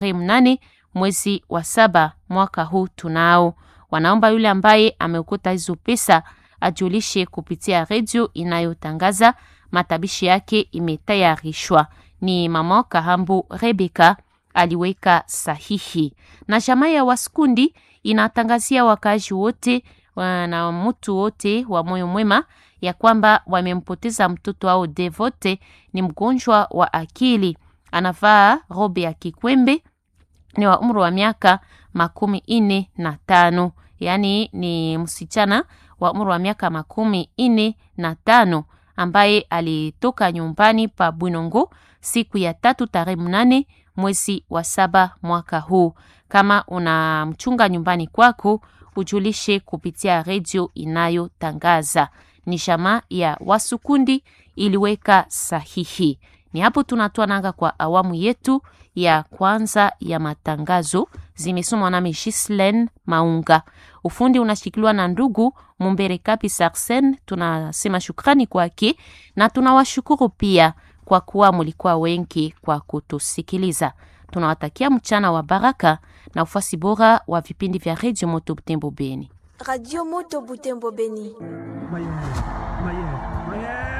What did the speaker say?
mnane mwezi wa saba mwaka huu tunao. Wanaomba yule ambaye ameukuta hizo pesa ajulishe kupitia redio inayotangaza matabishi yake imetayarishwa. Ni mama Kahambu Rebeka aliweka sahihi. Na jamaa ya Waskundi inatangazia wakaaji wote na mtu wote wa moyo mwema ya kwamba wamempoteza mtoto wao Devote, ni mgonjwa wa akili, anavaa robe ya kikwembe, ni wa umri wa miaka makumi ine na tano, yaani ni msichana wa umri wa miaka makumi ine na tano ambaye alitoka nyumbani pa Bwinongo siku ya tatu tarehe mnane mwezi wa saba mwaka huu. Kama unamchunga nyumbani kwako, ujulishe kupitia redio inayotangaza. Ni jamaa ya Wasukundi iliweka sahihi. Ni hapo tunatoa nanga kwa awamu yetu ya kwanza ya matangazo, zimesomwa nami Gislen Maunga. Ufundi unashikiliwa na ndugu Mumbere Kapi Sarsen. Tunasema shukrani kwake na tunawashukuru pia kwa kuwa mulikuwa wengi kwa kutusikiliza. Tunawatakia mchana wa baraka na ufuasi bora wa vipindi vya Radio Moto Butembo Beni. Radio Moto Butembo Beni.